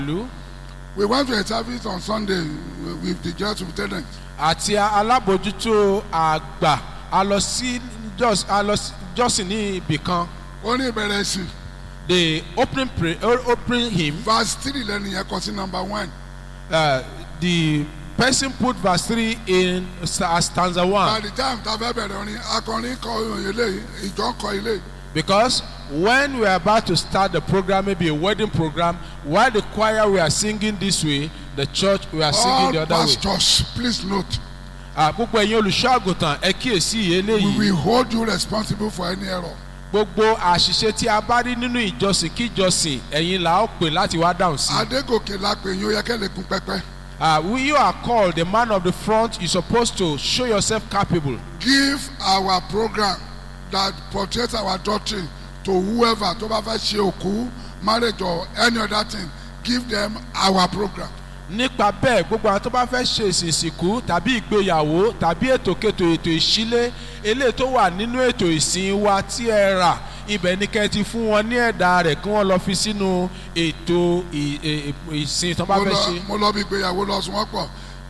ìlú We went to a service on Sunday with the church superintendent. àti alábòjútó àgbà a lọ sí jọ́s- a lọ sí- jọ́sìn ní ibì kan Ó ní ìbẹ̀rẹ̀ sí. the opening pray o- opening hymn Verse three lẹ́nu yẹn kọ sí number one. uh, the person put verse three in sta- as stanza By one the time tá a fẹ́ bẹ̀rẹ̀ orin, akọrin kọ orin eléyìí, ìjọ kọ eléyìí. because when we are about to start the program maybe a wedding program while the choir we are singing this way the church we are singing All the other way pastors, please note, Ah, púpọ̀ ẹ̀yin olùṣọ́ àgùntàn ẹ kíyèsí we eléyìí will hold you responsible for any error. gbogbo àṣìṣe tí a bá rí nínú ìjọsìn kíjọsìn ẹ̀yin là ó pè láti wá dáhùn sí. Adégòkè la pè yín, ó yẹ kẹ́ lè kún pẹ́pẹ́. Uh, when you are called the man of the front you supposed to show yourself capable. Give our program that portrays our doctrine to whoever tó bá fẹ́ ṣe òkú, marriage or any other thing, give them our program. nípa bẹ́ẹ̀ gbogbo àwọn tó bá fẹ́ ṣe ìsìnkú tàbí ìgbéyàwó tàbí ètòkètò ètò ìṣílé eléyìí tó wà nínú ètò ìsìn wa tí ẹ rà ibẹ̀ ni kẹ́ ẹ ti fún wọn ní ẹ̀dá rẹ̀ kí wọ́n lọ fi sínú ètò ì- ì- ì- ìsìn tó bá mo fẹ́ lọ ṣe. mo lọ bí ìgbéyàwó lọ sùn wọ́n pọ̀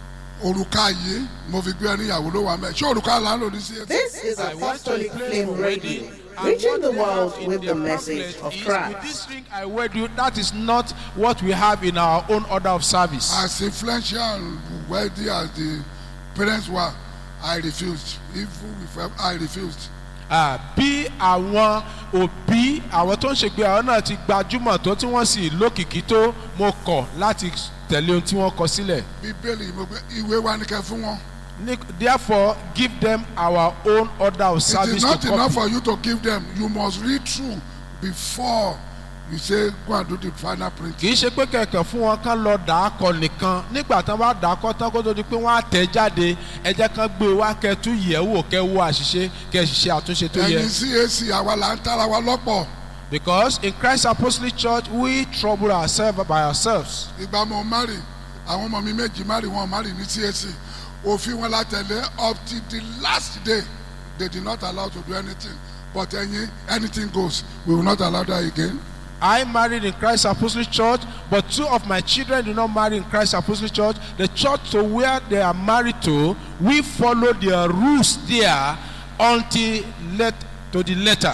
òrùka yìí mo fi gbé ẹni ìyàwó ló wà mẹ́ ṣé òrùka là ń lò ní sí etí. This is Apostolic Flame Radio, reaching the world with the message of With Christ. this ring I wed you, that is not what we have in our own order of service. as influential and wealthy as the parents were I refused even if I refused. Ah, bí àwọn òbí àwọn tó ń ṣègbè àwọn náà ti gbajúmọ̀ tó tí wọ́n sì lókìkí tó mo kọ̀ láti tẹ̀lé ohun tí wọ́n kọ sílẹ̀. bíbélì mo gbé ìwé wa ní kẹ́ fún wọn. Ní- therefore give them our own order of it service is not to enough copy. for you to give them you must read through before you say go and do the final print. kì í ṣe pé kẹ̀kẹ́ fún wọn kán lọ dà á kọ nìkan nígbà tán bá dà á kọ tán kó tó di pé wọ́n á tẹ̀ jáde ẹ jẹ́ kán gbé e wá kẹ́ tún yẹ̀ wò kẹ́ wo àṣìṣe kẹ́ sì ṣe àtúnṣe tó yẹ. ẹ̀yin cac àwa là ń tara wa lọ́pọ̀ because in Christ Apostolic Church we trouble ourselves by ourselves. ìgbà mo mari àwọn ọmọ mi méjì mari wọn mari ní cac òfin wọn la tẹ̀lé up till the last day they did not allow to do anything but ẹ̀yin anything goes we will not allow that again. I married in Christ Apostolic Church, but two of my children did not marry in Christ Apostolic Church. The church to where they are married to, we follow their rules there until let to the letter.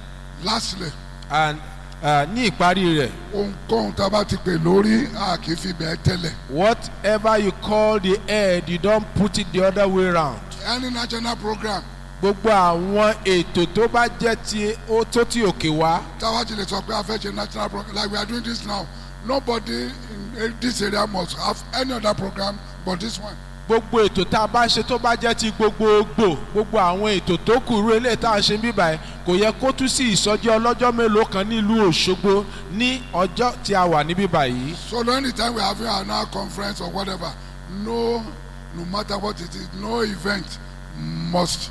lastly And uh, ní ìparí rẹ̀, ohunkóhun tá a bá ti pè lórí a kì í fi bẹ́ẹ̀ tẹ́lẹ̀ whatever you call the head, you don't put it the other way round. any national program Gbogbo àwọn ètò tó bá jẹ́ ti ó tó ti òkè wá. táwa ti lè sọ pé a fẹ́ ṣe national program like we are doing this now nobody in this area must have any other program but this one. gbogbo ètò tá a bá ṣe tó bá jẹ́ ti gbogbogbò gbogbo àwọn ètò tó kù rú eléyìí tá a ṣe ń bíbà ẹ̀ kò yẹ kó tún sí ìsọjí ọlọ́jọ́ mélòó kan nílùú Òṣogbo ní ọjọ́ tí a wà ní bíbà yìí. So anytime we are having an hour conference or whatever, no, no matter what it is, no event must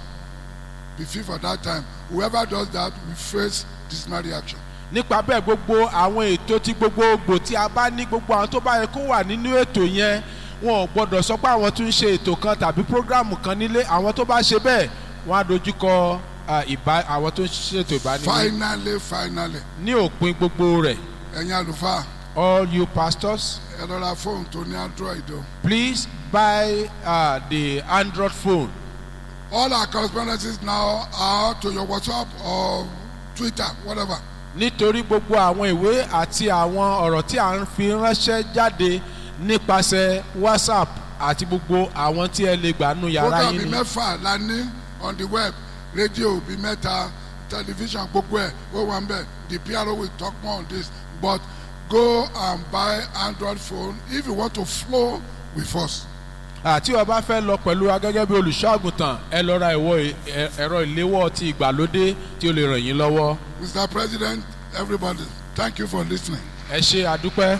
be fit for that time. Whoever does that will face disciplinary action. nípa bẹ́ẹ̀ gbogbo àwọn ètò tí gbogbogbò tí a bá ní gbogbo àwọn tó bá yẹ kó wà nínú ètò yẹn wọn ò gbọdọ̀ sọ pé àwọn tún ń ṣe ètò kan tàbí prógráàmù kan nílé àwọn tó bá ṣe bẹ́ẹ̀ wọ́n á dojúkọ ah, ìbá àwọn tó ń ṣètò ìbánilé Finally, finally, ní òpin gbogbo rẹ̀ ẹ̀yin àlùfáà all you pastors ẹ lọ ra fóònù tó ní Android o. please buy uh, the Android phone. All our correspondences now are to your WhatsApp or Twitter, whatever. nítorí gbogbo àwọn ìwé àti àwọn ọ̀rọ̀ tí à ń fi ránṣẹ́ jáde nípasẹ̀ whatsapp àti gbogbo àwọn tí ẹ lè gbà nù yàrá program yín bíi ni. mẹ́fà la ní on the web rédíò bíi mẹ́ta tẹlifíṣàn gbogbo ẹ̀ ó wà ń bẹ̀ the PRO will talk more on this but go and buy Android phone if you want to flow with us. àti o bá fẹ́ lọ pẹ̀lú wa gẹ́gẹ́ bí olùṣọ́ àgùntàn ẹ lọ ra ìwọ ẹ- ẹ̀rọ ìléwọ́ ti ìgbàlódé tí ó lè ràn yín lọ́wọ́. Mr. President everybody thank you for listening. ẹ ṣe àdúpẹ́.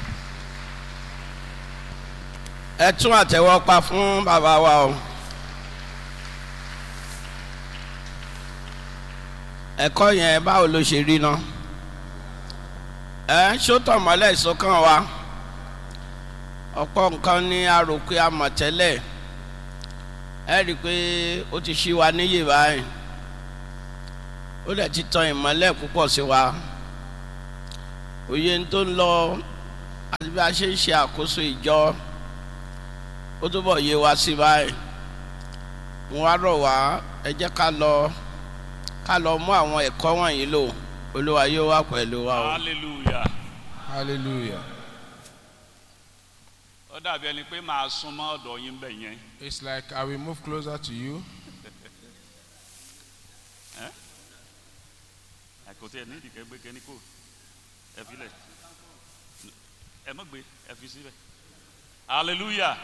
ẹ tún àtẹ́wọ́ pa fún bàbá wa o. ẹ̀kọ́ yẹn báwo ló ṣe rí náà ẹ ń ṣótọ̀ mọ́lẹ̀ ìsọkàn wa ọ̀pọ̀ nǹkan ní a rò pé a mọ̀ tẹ́lẹ̀ ẹ rí i pé ó ti ṣí wa níyè báyìí ó dẹ̀ ti tan ìmọ́lẹ̀ púpọ̀ sí wa òye tó ń lọ àti bí a ṣe ń ṣe àkóso ìjọ ó túbọ̀ yé wa sí báyìí mo wá rọ̀ wá ẹ jẹ́ ká lọ ká lọ mú àwọn ẹ̀kọ́ wọ̀nyí lò olúwa yóò wà pẹ̀lú wa o. hallelujah hallelujah ó dàbí ẹni pé màá súnmọ́ ọ̀dọ̀ yín bẹ̀ yẹn it's like i will move closer to you kò tí ẹ ní ìdìkẹ́ gbé kẹ́ni kò ẹ fi lẹ̀ ẹ mọ̀ gbé ẹ fi síbẹ̀ hallelujah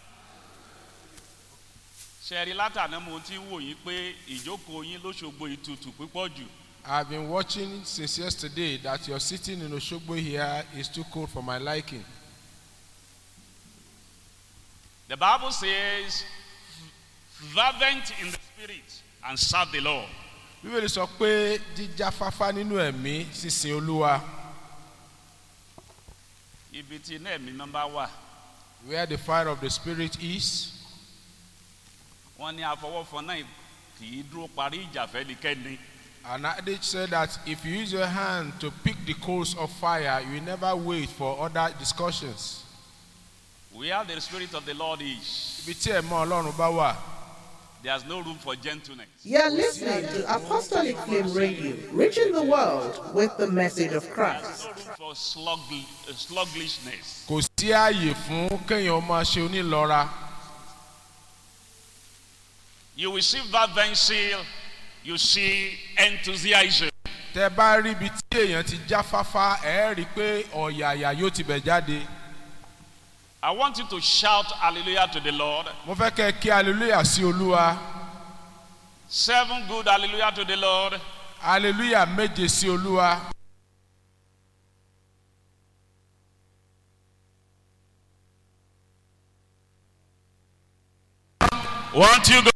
ṣẹ̀rí látàná mo ti ń wò yín pé ìjókòó yín lóṣogbo ìtutù púpọ̀ jù i've been watching since yesterday that your sitting in osogbo here is too cold for my liking the bible says fervent in the spirit and serve the lord bíbélì sọ pé jíjáfáfá nínú ẹ̀mí sísin olúwa ibi tí iná ẹ̀mí máa bá wà where the fire of the spirit is wọ́n ní àfọwọ́fọ náà kì í dúró parí ìjà fẹ́nikẹ́ni an adage said that if you use your hand to pick the coals of fire you will never wait for other discussions where the spirit of the lord is ibi tí ẹ̀mọ́ ọlọ́run bá wà there is no room for gentleness You're listening to Apostolic Flame Radio, reaching the world with the message of there Christ. is no room for slugg- uh, sluggishness kò sí ààyè fún kéèyàn máa ṣe onílọ́ra you will see fervency you see enthusiasm tẹ bá rí ibi tí èèyàn ti jáfáfá ẹ rí i pé ọ̀yàyà yóò ti bẹ̀ jáde i want you to shout hallelujah to the lord mo fẹ́ kẹ́ ẹ kí hallelujah sí olúwa seven good hallelujah to the lord hallelujah méje sí olúwa one two go